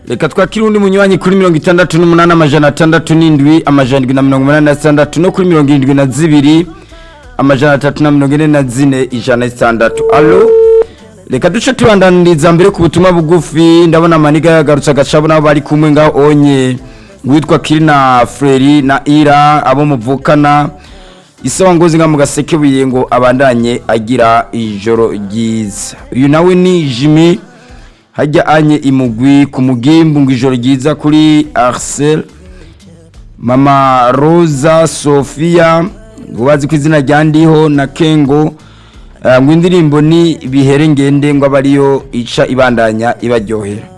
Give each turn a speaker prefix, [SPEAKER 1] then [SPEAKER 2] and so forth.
[SPEAKER 1] reka twakire undi munywanyi kuri mirongo itandatu n'umunani amajana atandatu n'indwi amajana indwi na mirongo umunani na zitandatu no kuri mirongo irindwi na zibiri amajana atatu na mirongo ine na zine ijana na zitandatu alo reka duce tubandaniriza mbere ku butumwa bugufi ndabona amaniga yagarutse agacabo nabo bari kumwe ngaho onye witwa kirina freri na ira abo muvukana isawa ngozi nga mu gasekebuye ngo abandanye agira ijoro ryiza uyu nawe ni jimmy hajya anye imugwi ku mugimbu ngo ijoro ryiza kuri arsel mama rosa sofia ngo bazi ko izina rya ndiho na kengo ngo indirimbo ni bihere ngende ngo abe ariyo ica ibandanya ibaryohera